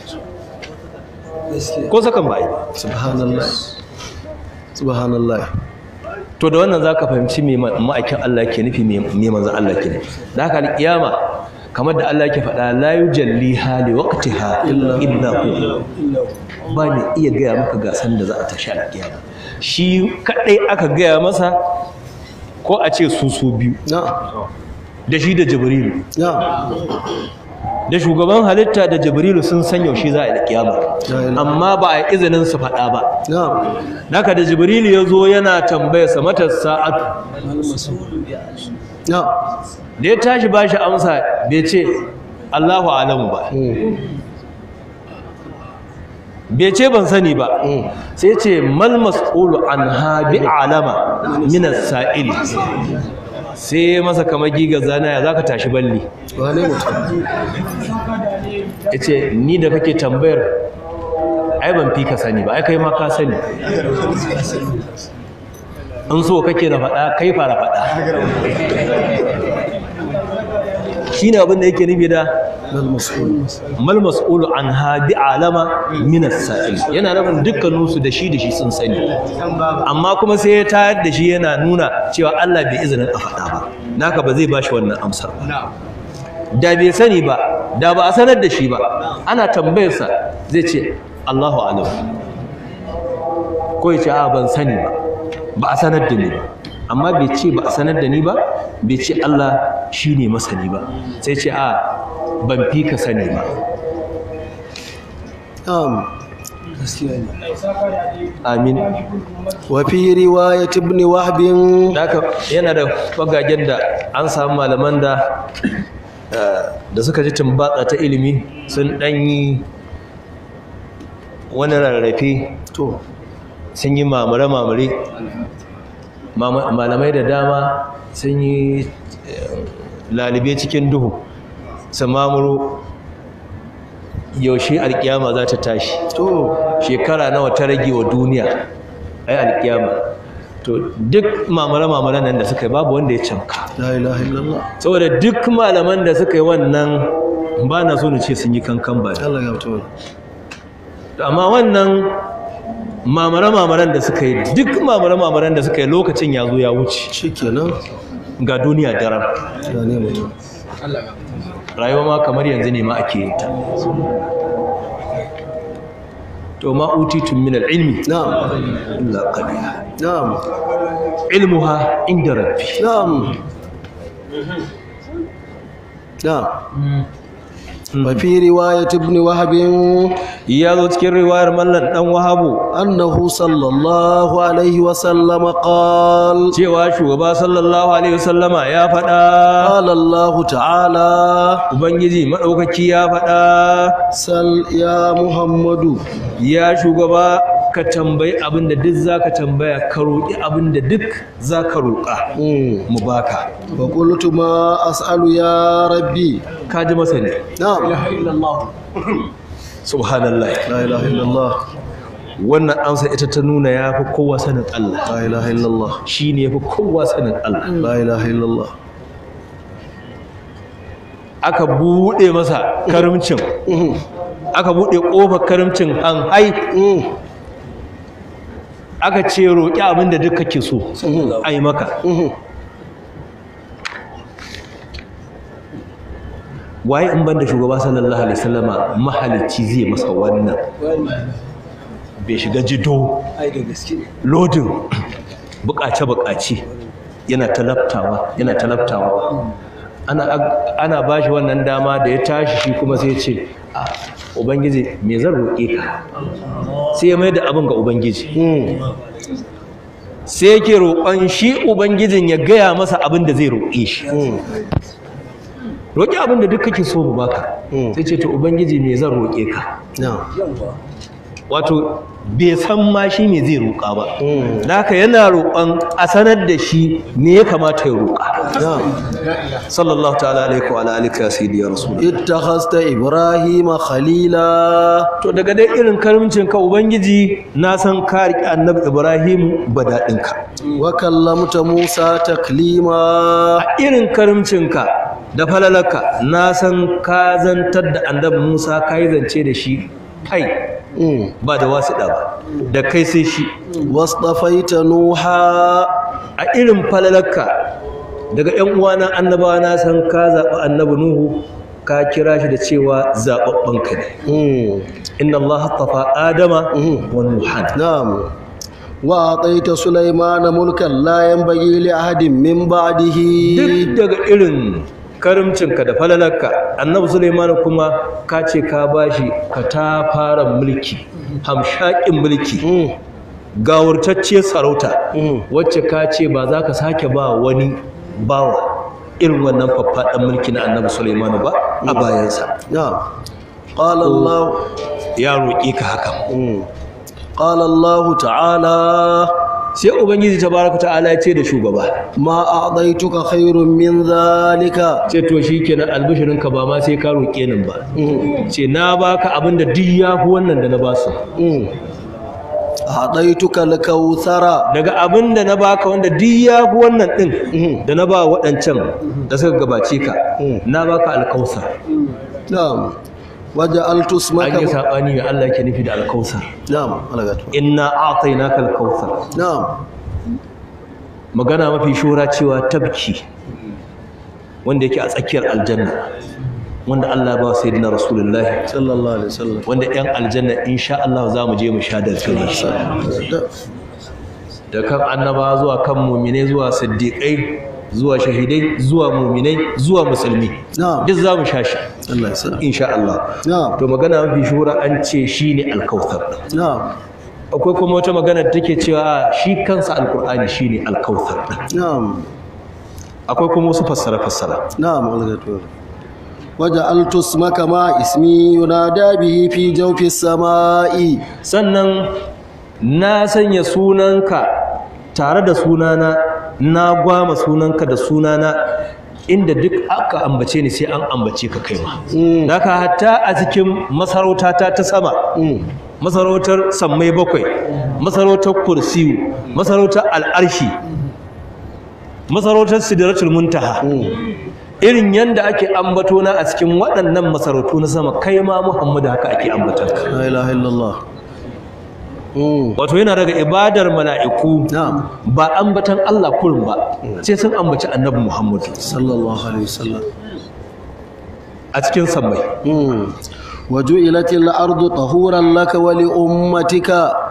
ko sakan ba a yi ba subhanallah subhanallah to da wannan za ka fahimci me ma- ma'aikin Allah ke nufi me me manzan Allah ke nufi da haka alƙiyama kamar da Allah ke faɗa la yujalli hali waqtiha illa hu ba ne iya gaya maka ga san da za a tashi alƙiyama shi kaɗai aka gaya masa ko a ce su su biyu na'am da shi da jibrilu na'am da shugaban halitta da jibrilu sun san yaushe za a yi kiyama Ya yi. amma ba a yi izinin su faɗa ba na'am naka da jibrilu ya zo yana tambaya sa mata sa'atu na'am da ya tashi ba shi amsa bai ce Allahu alamu ba Mm, bai ce ban sani ba mm. sai ce mal mas'ulu an ha bi alama min as-sa'ili sai masa kamar giga zanaya zaka tashi balli wane mutum yace ni da kake tambayar ai ban fi ka sani ba ai kai ma ka sani in so kake na faɗa kai fara faɗa shine abin da yake nufi da mal mas'ulu an hadi alama min as-sa'il yana nufin dukkanin su da shi da shi sun sani amma kuma sai ya tayar da shi yana nuna cewa Allah bai izinin a faɗa ba naka ba zai bashi wannan amsar ba da bai sani ba da ba a sanar da shi ba ana tambayarsa zai ce Allahu alam ko ya ce a ban sani ba ba a sanar da ni ba amma bai ce ba a sanar da ni ba bai ce Allah shi ne masani ba sai ce a ban fi ka sani ba نعم amin وفي رواية ابن وهب haka yana da fagagen da an samu malaman da eh, da suka ji tumbatsa ta ilimi sun ɗanyi wani rarrafe تو sun yi mamare-mamare Mama- malamai da dama sun yi eh, lalibe cikin duhu su mamuro yaushe alkiyama za ta tashi تو shekara nawa ta rage wa duniya ai alkiyama to duk mamare-mamaren nan da suka yi babu wanda ya canka لا إله إلا الله saboda duk malaman da suka yi wannan ba na so na ce sun yi kankan ba الله يغفر To amma wannan mamare-mamaren da suka yi duk mamare-mamaren da suka yi lokacin ya zo ya wuce شكرا ga duniya daren يا نعمة rayuwa ma kamar yanzu ne ma ake yin ta to ma utitun min al-ilmi نعم illa qalila نعم ilmuha inda rabbi نعم نعم وفي رواية ابن وهب ya zo cikin riwayar mallan dan wahabu أنه صلى الله عليه وسلم قال cewa shugaba sallallahu alaihi wasallama ya faɗa قال الله تعالى ubangiji madaukaki ya faɗa سل يا محمد ya shugaba ka tambayi abin da duk zaka tambaya ka roƙi abin da duk zaka roƙa مم. mu baka فقلت ما أسأل يا ربي ka ji masa ne نعم subhanallah لا إله إلا الله wannan amsa ita ta nuna ya fi kowa sanin Allah لا إله إلا الله shi ne ya fi kowa sanin Allah لا إله إلا الله aka buɗe masa karimcin مم. aka buɗe ƙofar karimcin an hai مم. aka ce roƙi abin da duk kake so مم. a yi maka مم. waye in banda shugaba sallallahu alaihi wasallama mahalicci zai masa wannan bai shiga jido lodin bukace-bukace yana talabtawa yana talabtawa ana ana bashi wannan dama da ya tashi shi kuma sai ya ce "Ah, ubangiji me zan roƙe ka sai ya mai da abin ga ubangiji مم. sai yake roƙon shi ubangijin ya gaya masa abin da zai roƙe shi مم. roƙi abin da duk kake so mu baka Mm. sai ce to ubangiji me zan roƙe ka نعم wato bai san ma shi me zai roƙa ba Mm. da haka yana roƙon a sanar da shi me ya kamata ya roƙa نعم sallallahu ta'ala alaihi wa alihi ya sayyidi ya rasul اتخذت إبراهيم خليلا to daga dai irin karimcin ka ubangiji na san ka riƙe annabi ibrahim badadin ka وكلمت موسى تكليما a irin karimcin ka da falalaka na san ka zantar da annabi musa ka yi zance da shi kai مم. ba da wasiɗa ba da kai sai shi واصطفيت نوحا a irin falalarka daga ‘yan uwana annabawa na san ka zaɓi annabi Nuhu ka kira shi da cewa zaɓaɓɓenka ne مم. inna Allah tafa Adama Mhm. wa Nuhan نعم وأعطيت سليمان ملكا لا ينبغي لأحد من بعده duk daga irin karimcinka da falalarka annabi Sulaiman kuma ka ce ka bashi ka ta fara mulki hamshakin mulki مم. gawurtacciyar sarauta مم. wacce ka ce ba za ka sake ba wani bawa irin wannan faffaɗan mulki na annabi Sulaiman ba a bayansa نعم قال الله ya roƙe ka hakan مم. قال الله تعالى sai ubangiji tabaraka ta'ala ya ce da shugaba ما أعطيتك خير من ذلك ce to shikenan albishirin ka ba ma sai ka roƙe ni ba مم. ce na baka abin da duk yafi wannan da na ba su مم. a'taituka al-kautsara daga abin da na baka wanda duk ya fi wannan din da na ba waɗancan da suka gabace ka na baka alkausar na'am waja'altu an yi ismaka saɓani mai Allah yake nufi da alkausar na'am alagatu inna a'tainaka alkausar na'am magana mafi shura cewa tabki wanda yake a tsakiyar aljanna wanda Allah ba sai dina rasulullahi sallallahu alaihi wasallam wanda yan aljanna insha Allah za mu je mu sha da gare shi Da- da kan annaba zuwa kan muminai zuwa siddiƙai zuwa shahidai zuwa muminai zuwa musulmi na'am duk za mu sha shi Allah ya sa insha Allah na'am to magana mafi shura an ce shine alkautar na'am akwai kuma wata magana da take cewa shi kansa alkur'ani shine alkautar na'am akwai kuma wasu fassara fassara na'am alagatu waja'altu ismaka ma ismi yunada bihi fi jawfi as-sama'i sannan na sanya sunanka tare da sunana na gwama sunanka da sunana inda duk aka ambace ni sai an ambace ka kai ma Mm. haka hatta a cikin masarautata ta sama Mm. masarautar sammai bakwai masarautar kursiyu masarautar al'arshi masarautar sidratul muntaha irin yanda ake ambato na a cikin waɗannan masarautu na sama kai ma muhammadu haka ake ambatanka la ilaha illallah Mm. wato yana daga ibadar mala'iku na'am ba ambatan Allah kurin ba sai sun ambaci annabi Muhammadu sallallahu alaihi wasallam a cikin sammai Mm. وجعلت الأرض طهورا لك ولأمتك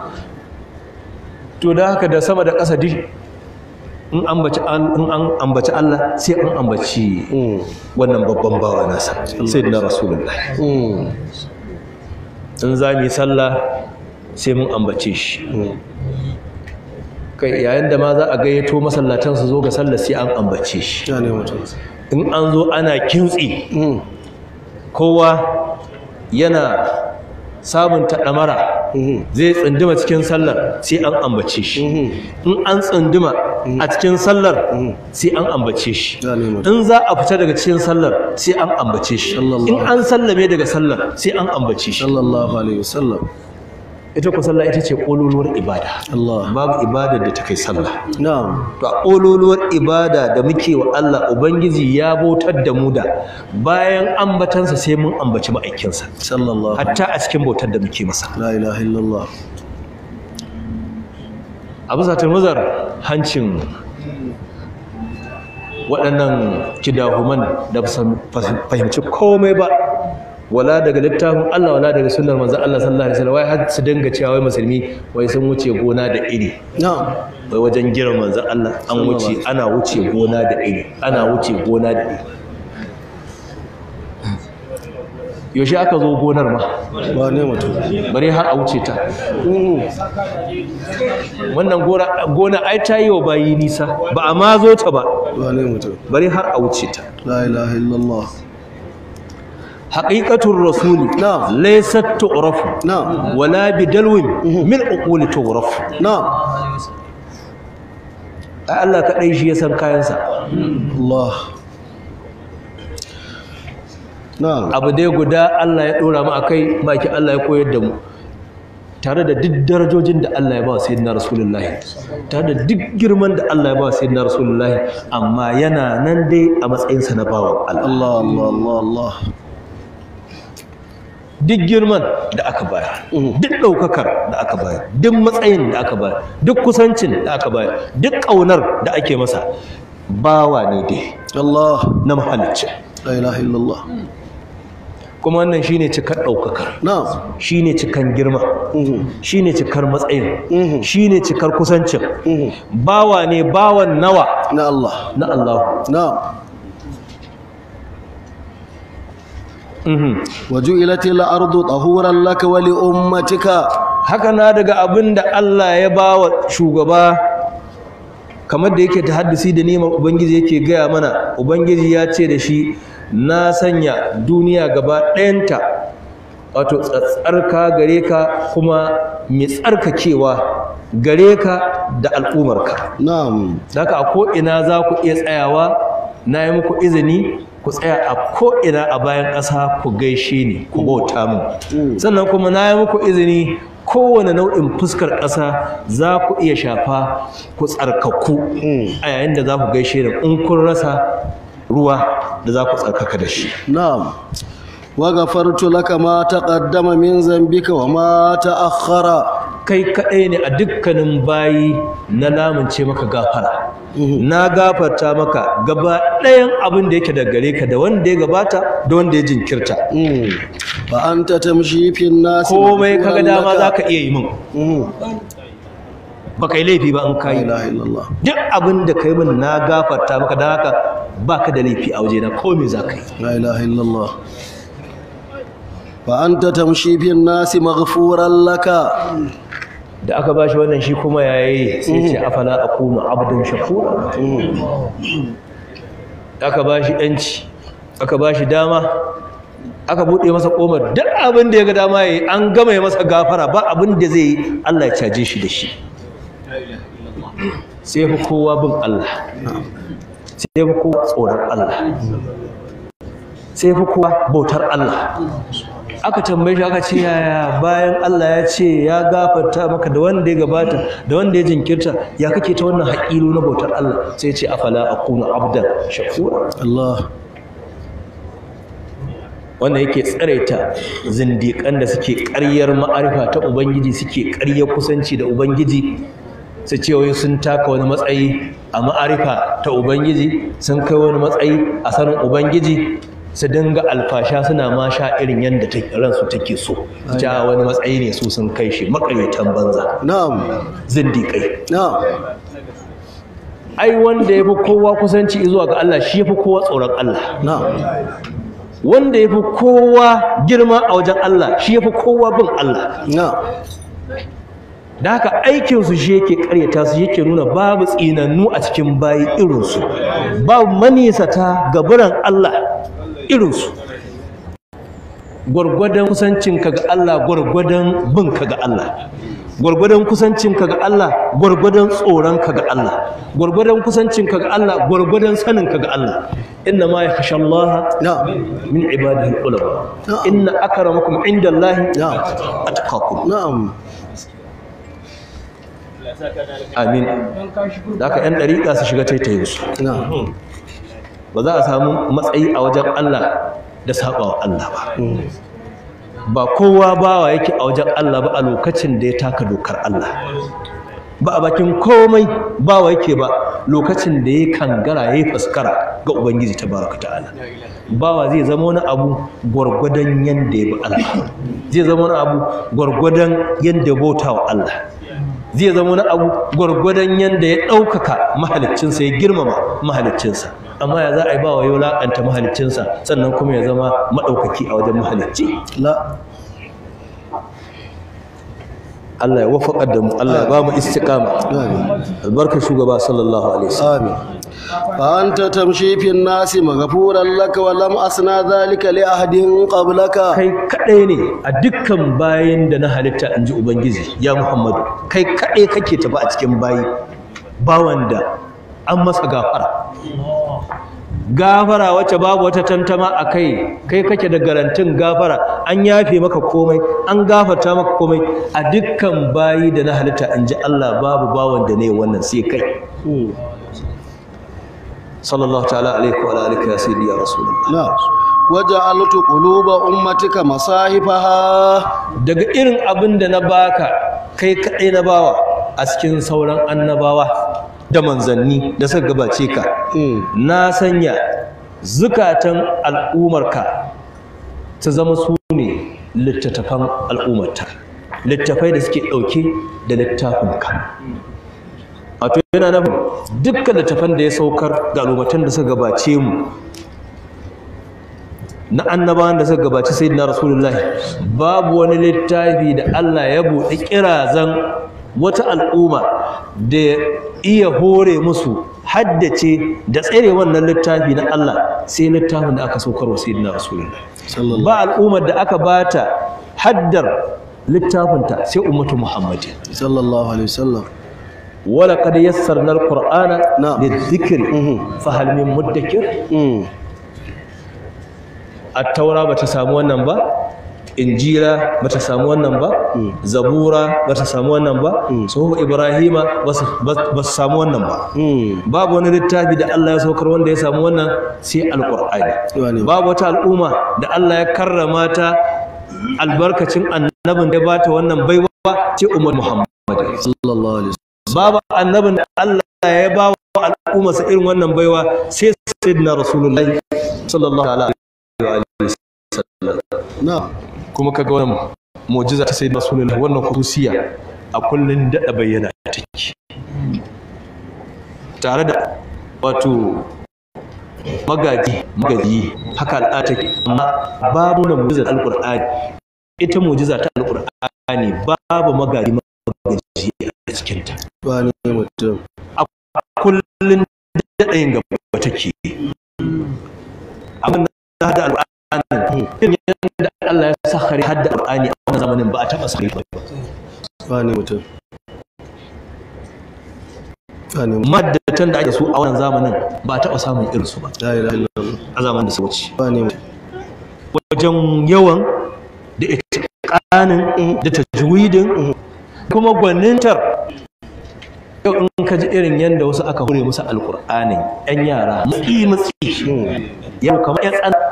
to da haka da sama da ƙasa duk in ambaci an in an ambaci Allah sai an ambaci Mm. wannan babban bawa nasa sayyidina rasulullah Mm. in za mu yi sallah sai mun ambace shi Mm. kai yayin da ma za a gayyato masallatan su zo ga sallah sai an ambace shi Ya ne mutum. in an zo ana kintsi Mm. kowa yana sabunta ɗamara Mhm. zai tsunduma cikin sallar sai an ambace shi Mhm. in an tsunduma a cikin sallar sai an ambace shi Ya ne mutum. in za a fita daga cikin sallar sai an ambace shi Sallallahu in an sallame daga sallar sai an ambace shi Sallallahu alaihi wasallam. ita ku sallah ita ce ƙololuwar ibada Allah. babu ibada da ta kai sallah Na'am. to a ƙololuwar ibada da muke wa Allah Ubangiji ya bautar da mu da bayan ambatansa sai mun ambaci ma'aikinsa Sallallahu. hatta a cikin bautar da muke masa La ilaha illallah. a bisa turmuzar hancin waɗannan kidahuman da ba su fahimci komai ba wala daga littafin Allah wala daga sunnar manzo Allah sallallahu alaihi wasallam wai har su dinga cewa wai musulmi wai sun wuce gona da iri Na'am. wai wajen girman manzo Allah an wuce ana wuce gona da iri ana wuce gona da iri yaushe aka zo gonar ma Ba ne mutum. bare har a wuce ta Mm. wannan gona gona ai ta yi wa bayi nisa ba a ma zo ta ba Ba ne mutum. bare har a wuce ta La ilaha illallah. haqiqatur rasuli Na'am. laysat tu'rafu Na'am. wala bidalwin min uquli tu'rafu Na'am. ai Allah kadai shi ya san kayansa Allah. Na'am. abu dai guda Allah ya dora mu akai baki Allah ya koyar da mu tare da duk darajojin da Allah ya ba wa sayyidina rasulullahi tare da duk girman da Allah ya ba wa sayyidina rasulullahi amma yana nan dai a matsayinsa na bawan Allah Allah Allah Allah Allah. duk girman da aka bayar duk ɗaukakar da aka bayar duk matsayin da aka bayar duk kusancin da aka bayar duk ƙaunar da ake masa bawa ne dai Allah. na mahalicci La ilaha illallah. kuma wannan shine cikar ɗaukakar Na'am. shine cikan girma Mhm. shine cikar matsayin Mhm. shine cikar kusancin Mhm. bawa ne bawan nawa Na Allah. na Allah Na'am. Mhm. وجعلت الأرض طهورا لك ولأمتك haka na daga abin da Allah ya ba wa shugaba kamar da yake ta haddisi da neman ubangiji yake gaya mana ubangiji ya ce da shi na sanya duniya gaba ɗayanta wato tsatsarka gare ka kuma mai tsarkakewa gare ka da al'umarka نعم haka a ko'ina za ku iya tsayawa na yi muku izini ku tsaya a ko'ina a bayan ƙasa ku gaishe ni ku bauta mu sannan kuma na yi muku izini kowane nau'in fuskar ƙasa za ku iya shafa ku tsarkaku a yayin da za ku gaishe da in kun rasa ruwa da za ku tsarkaka da shi نعم وغفرت لك ما تقدم من ذنبك وما تأخر kai kaɗai ne a dukkanin bayi na lamunce maka gafara na gafarta maka gaba ɗayan abin da yake da gare ka da wanda ya gabata da wanda ya jinkirta مم. فأنت تمشي في الناس komai kaga مغفورا dama لك. za ka iya yi min مم. ba kai laifi ba in لا kayi إله إلا الله duk abin da kai min na gafarta maka don haka ba ka da laifi a wajena komai za ka yi لا إله إلا الله فأنت تمشي في الناس مغفورا لك da aka bashi wannan shi kuma yayi sai ce afala akunu abdun shakura aka bashi yanci aka bashi dama aka bude masa komar duk abin da ya ga dama yayi an gama ya masa gafara ba abin da zai yi Allah ya caje shi da shi sai fi kowa bin Allah sai fi kowa tsoron Allah sai fi kowa bautar Allah aka tambaye shi aka ce yaya bayan Allah ya ce ya gafarta maka da wanda ya gabata da wanda ya jinkirta ya kake ta wannan haƙilu na bautar Allah sai ya ce afala akunu abdan shakura الله wanda yake tsaraita zindiƙan da suke ƙaryar ma'arifa ta ubangiji suke ƙaryar kusanci da ubangiji su ce wai sun taka wani matsayi a ma'arifa ta ubangiji sun kai wani matsayi a sanin ubangiji su dinga alfasha suna ma sha irin yadda take- ransu take so ja wani matsayi ne su sun kai shi makaryatan banza نعم zindiƙai نعم ai wanda ya fi kowa kusanci zuwa ga Allah shi ya fi kowa tsoron Allah نعم wanda ya fi kowa girma a wajen Allah shi ya fi kowa bin Allah نعم da haka aikinsu shi yake karyata su yake nuna babu tsinannu a cikin bayi irinsu babu manisata gaburan Allah irinsu gwargwadon kusancinka ga Allah gwargwadon binka ga Allah gwargwadon kusancinka ga Allah gwargwadon tsoronka ga Allah gwargwadon kusancinka ga Allah gwargwadon saninka ga Allah inna ma yakhsha Allah نعم min ibadihi ulama Na'am. inna akramakum indallahi نعم atqakum نعم amin da haka yan dariƙa su shiga taitayin su نعم ba za a samu matsayi a wajen Allah da sabawa Allah ba ba kowa bawa yake a wajen Allah ba a lokacin da ya taka dokar Allah ba a bakin komai bawa yake ba lokacin da ya kangara ya yi faskara ga Ubangiji ta baraka ta'ala bawa zai zama wani abu gwargwadon yanda ya bi Allah zai zama wani abu gwargwadon yanda ya bauta wa Allah zai zama wani abu gwargwadon yanda ya ɗaukaka mahaliccinsa ya girmama mahaliccinsa amma ya za a yi bawa ya wulaƙanta mahaliccinsa sannan kuma ya zama maɗaukaki a wajen mahalicci لا Allah ya wafaƙar da mu Allah ya ba mu istiqama آمين albarkar shugaba sallallahu alaihi wasallam آمين فأنت تمشي في الناس مغفورا لك ولم أصنع ذلك لأحد قبلك kai kadai ne a dukkan bayin da na halitta in ji ubangiji ya muhammadu kai kadai kake tafi a cikin bayi bawan da an masa gafara gafara wacce babu wata tantama a kai kai kake da garantin gafara an yafe maka komai an gafarta maka komai a dukkan bayi da na halitta in ji Allah babu bawan da ne wannan sai kai sallallahu ta'ala alaihi wa alihi ya sayyidi ya rasulullah نعم وجعلت قلوب أمتك مصاحفها daga irin abin da na baka kai kaɗai na bawa a cikin sauran annabawa da manzanni da suka gabace ka na sanya zukatan al'umarka ta zama su ne littattafan al'ummarta littafai da suke ɗauke da littafinka wato yana nufin dukkan littafan da ya saukar ga al'ummatan da suka gabace mu na annabawan da suka gabaci sayyidina rasulullahi babu wani littafi da Allah ya buɗe kirazan wata al'umma da ya iya hore musu haddace da tsere wannan littafi na Allah sai littafin da aka saukar wa sayyidina rasulullahi sallallahu ba al'ummar da aka bata haddar littafinta sai ummatu muhammadin sallallahu alaihi wasallam wala qad yassarna alqur'ana Na'am. lidhikri Mhm. fa hal min muddakir Mm. at-taura bata samu wannan ba injila bata samu wannan ba zabura bata samu wannan ba suhu ibrahima ba su samu wannan ba Mm. babu wani littafi da Allah ya saukar wanda ya samu wannan sai alqur'ani Wane. babu wata al'umma da Allah ya karrama ta albarkacin annabin da ya bata wannan baiwa ce umar muhammad sallallahu alaihi babu annabin da Allah ya ba wa al'ummarsa irin wannan baiwa sai sayyidina rasulullahi sallallahu alaihi wa alihi wasallam na kuma kaga wannan mu'jiza ta sayyidina rasulullahi wannan khususiya a kullun dada bayyana take tare da wato magaji magaji haka al'ada take amma babu na mu'jizar alqur'ani ita mu'jiza ta alqur'ani babu magaji magaji a cikin ta wane mutum kullun daɗayin gaba take abin da hada alƙur'ani irin yadda Allah ya sakhari hadda alƙur'ani a wannan zamanin ba a taɓa sakhari ba wane mutum wane mutum maddatan da ake su a wannan zamanin ba a taɓa samun irin su ba la ilaha illallah a zamanin da su wuce wane mutum wajen yawan da itiqanin da tajwidin kuma gwanintar yau in ka ji irin yadda wasu aka hure musu alƙur'anin 'yan yara mutsi mutsi yau kamar 'yan tsan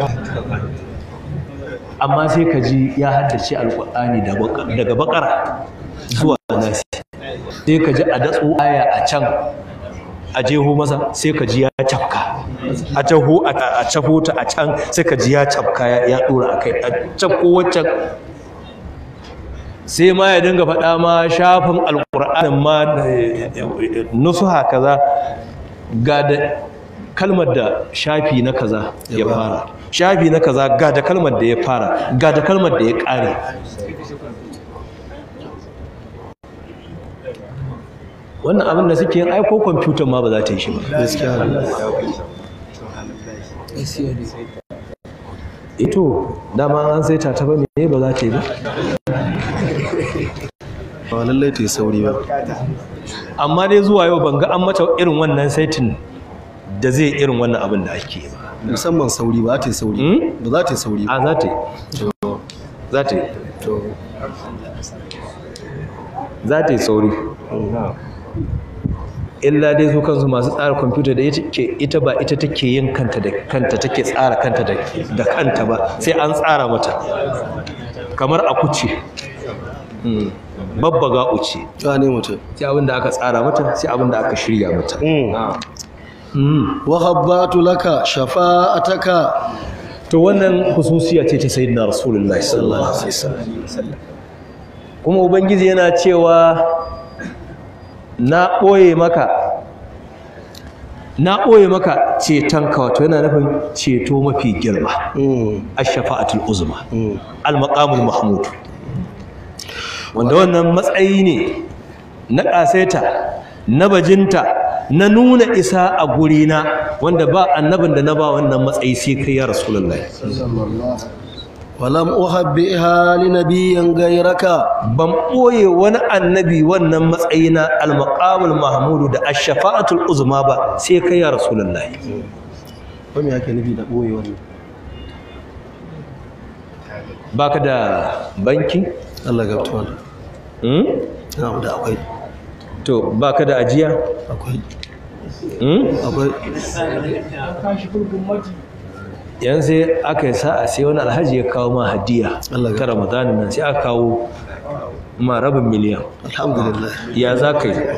amma sai ka ji ya haddace alƙur'ani daga bakara zuwa nasi sai ka ji a datsu aya a can a jeho masa sai ka ji ya cafka a taho a cafo ta a can sai ka ji ya cafka ya dora a kai a cafko waccan sai ma ya dinga faɗa ma shafin alƙur'anin ma nusuha kaza ga da kalmar da shafi na kaza ya fara shafi na kaza ga da kalmar da ya fara ga da kalmar da ya ƙare wannan abin da suke yin aiko kwamfutan ma ba za ta yi shi ba gaskiya ne ito dama an sai ta ba me ba za ta yi ba ba lallai ta yi sauri ba amma dai zuwa yau ban ga an mata irin wannan saitin da zai irin wannan abin da ake yi ba musamman sauri ba ta yi sauri Hmm? ba za ta yi sauri ba a za ta yi za ta yi to za ta yi sauri illa dai su kansu masu tsara kwamfuta da ita ke ita ba ita take yin kanta da kanta take tsara kanta da da kanta ba sai an tsara mata kamar a kuce Mm. babbaga uce wane mutum sai abin da aka tsara mata sai abin da aka shirya mata Mm. wa habbatu laka shafa'ataka to wannan hususiya ce ta sayyidina rasulullahi sallallahu alaihi wasallam kuma ubangiji yana cewa na ɓoye maka na ɓoye maka cetonka wato yana nufin ceto mafi girma Mm, ash-shafa'atul uzma mm. al-maqamul mahmud wanda wannan matsayi ne na ƙasaita na bajinta na nuna isa a gurina wanda ba annabin da na ba wannan matsayi sai kai ya rasulullahi walam uhabbiha li nabiyyin gairaka ban ɓoye wani annabi wannan matsayi na al-maqamul mahmudu da ash-shafa'atul uzma ba sai kai ya rasulullahi ko me yake nufi da boye wannan baka da banki Allah ga tuwa hmm? na da akwai to baka da ajiya akwai hmm? akwai yan sai aka yi sa'a sai wani alhaji ya kawo ma hadiya Allah ta ya- ramadanin nan sai aka kawo ma rabin miliyan alhamdulillah ya za ka yi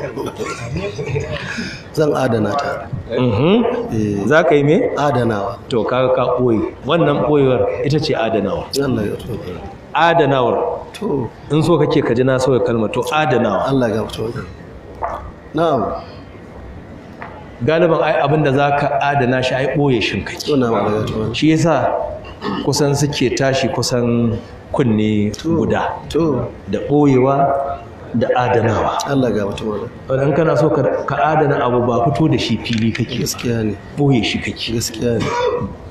zan adana ta Mhm. eh za ka yi me adanawa to kaga ka ɓoye wannan ɓoyewar ita ce adanawa Allah ya tuwa adanawar to in so kake ka ji na sauya kalmar to adanawa Allah ga tuwa na'am galiban ai abin da za ka adana shi ai ɓoye shin kake to na Allah ga tuwa shi yasa kusan suke tashi kusan kunne guda to da ɓoyewa da adanawa Allah ga tuwa wadda kana so ka ka adana abu ba fito da shi fili kake gaskiya ne ɓoye shi kake gaskiya ne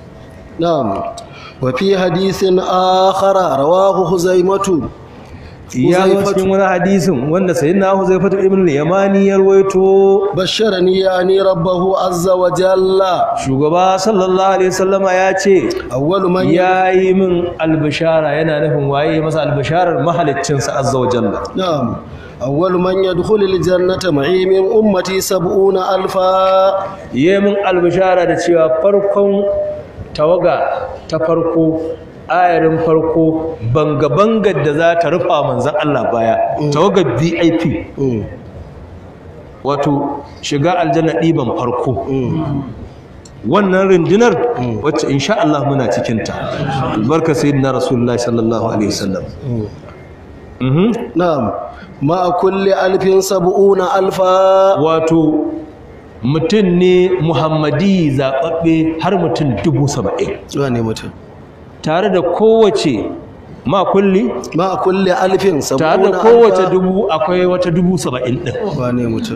na'am wa fi hadisin akhara rawahu huzaimatu ya zo cikin wani hadisin wanda sayyidina Huzaifatu ibn al-Yamani ya rawaito بشرني يعني ربه عز وجل shugaba sallallahu alaihi wasallama ya ce أول من ya yi min albishara yana nufin waye masa albisharar mahaliccinsa azza wa jalla نعم أول من يدخل الجنة معي من أمتي سبعون ألفا ya min albishara da cewa farkon tawaga ta farko ayarin farko banga-bangar da za ta rufa manzan Allah baya tawagar vip مم. wato shiga aljanna ɗiban farko wannan rundunar wacce insha Allah muna cikinta albarka sayyidina rasulullahi sallallahu alaihi wasallam Mhm. نعم مع كل ألف سبعون ألفا wato mutum ne muhammadi zaɓaɓɓe har mutum dubu saba'in wane mutum tare da kowace ma kulli مع كل ألف tare سبعون da kowace ألفا dubu akwai wata dubu saba'in ɗin wane mutum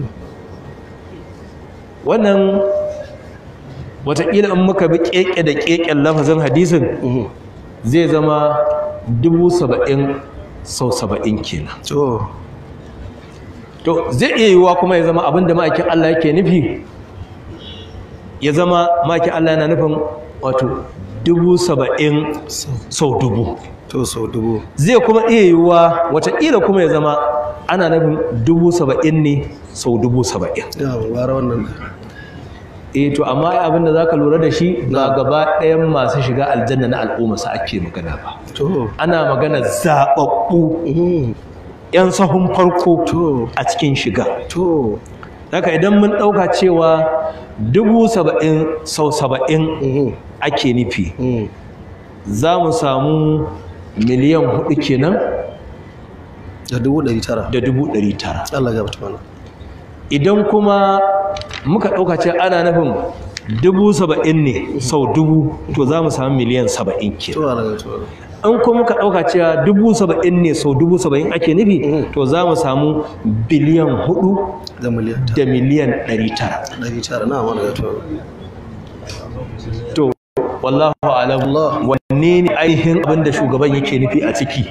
wannan watakila in muka bi keke da keken lafazin hadisin Mhm. zai zama dubu saba'in sau saba'in kenan to to zai iya yiwuwa kuma ya zama abinda ma'aikin Allah yake nufi ya zama ma'aikin Allah yana nufin wato dubu saba'in sau dubu to sau dubu zai kuma iya yiwuwa watakila kuma ya zama ana nufin dubu saba'in ne sau dubu saba'in ya gwara wannan eh to amma ai abin da zaka lura da shi ba gaba ɗayan masu shiga aljanna na al'umma sa ake magana ba to ana magana zaɓaɓɓu Mhm. 'yan sahun farko to a cikin shiga to haka idan mun ɗauka cewa dubu saba'in sau saba'in Mhm. ake nufi Mhm. za mu samu miliyan hudu kenan da dubu ɗari tara da dubu ɗari tara Allah ya bata mana idan kuma muka ɗauka ce ana nufin dubu saba'in ne sau dubu to za mu samu miliyan saba'in kenan to Allah ya bata mana in kuma muka ɗauka cewa dubu saba'in ne sau dubu saba'in ake nufi to za mu samu biliyan hudu da miliyan da miliyan ɗari tara ɗari tara na wani ya bata mana to wallahu alam Allah. wanne ne ainihin abin da shugaban yake nufi a ciki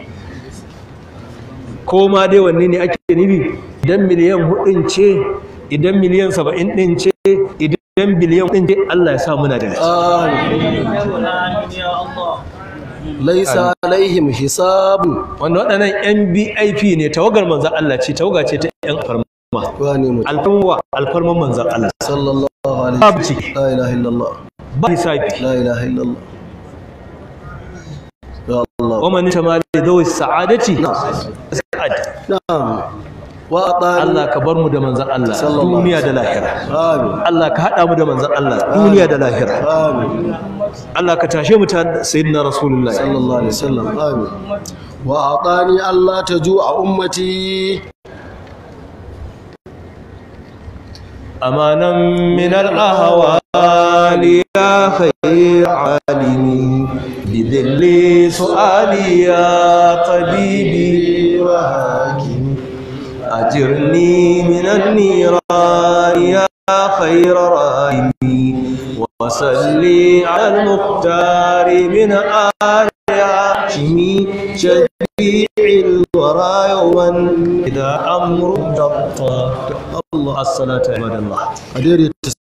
ko ma dai wanne ne ake nufi idan miliyan hudun ce idan miliyan saba'in ɗin ce idan biliyan ɗin ce Allah ya sa muna da gaske laisa alaihim hisabun wanda waɗannan yan BIP ne tawagar manzan Allah ce tawaga ce ta yan alfarma wane mutum alfarma alfarman manzan Allah sallallahu alaihi babu ce la ilaha illallah ba hisabi la ilaha illallah ya Allah wa man tamali dawi sa'adati sa'ad na'am wa atani Allah ka bar mu da manzan Allah Sallallahu duniya da lahira amin Allah ka haɗa mu da manzan Allah duniya da lahira amin Allah ka tashe mu ta sayyidina rasulullahi sallallahu alaihi wasallam amin wa atani Allah taju'a ummati أمانا من الأهوال يا خير عالمي بذل سؤالي يا طبيبي وحاكمي أجرني من النيران يا خير راحمي وصلي على المختار من آل هاشمي شفيع الورى يوما إذا أمر ضبط الله الصلاة عباد الله a daidaita